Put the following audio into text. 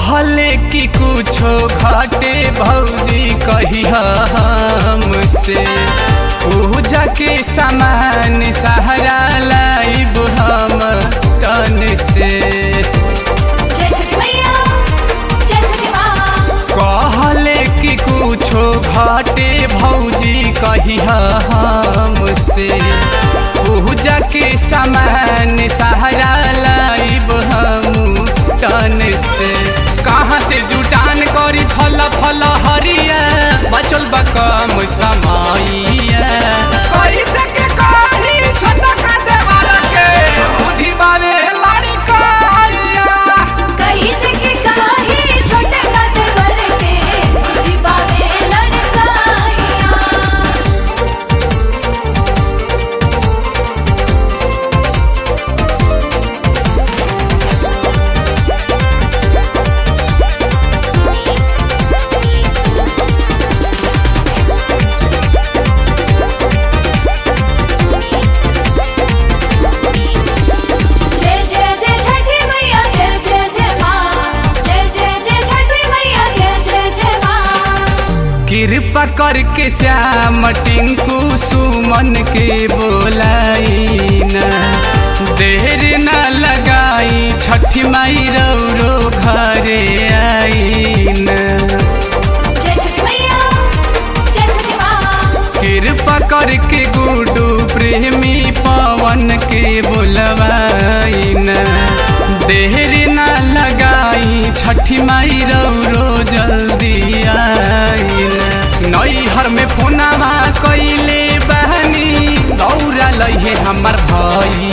कहले कि कुछो घटे भौजी कही हमसे पूजा के सामान सहारा लाइब हम तन से जय छठी मैया जय छठी माँ कहले कि कुछो घटे भौजी कही हमसे पूजा के सामान सहारा लाइब हम तन से कहाँ से जुटान करी फल फल हरिया बचल बा कम समैया कैसे के कही छोटका देवर के बुद्धि बावे लाड़ी कहिया कैसे के काही छोटे काटे बर के दीवावे लड़काइया जय जय जय छठी मैया जय जय जय माँ जय जय जय छठी मैया जय जय जय माँ कृपा करके श्याम टिंकू सुमन के बोलाई न देर न लगाई छठी माई रौरो घरे आई न जय छठी मैया जय छठी माँ कृपा करके गुडू प्रेमी पवन के बोलवाई न देर न लगाई छठी माई रौरो जल्दी आई न नैहर में फोनावा कैले बहनी दौड़ा लहे हमर भाई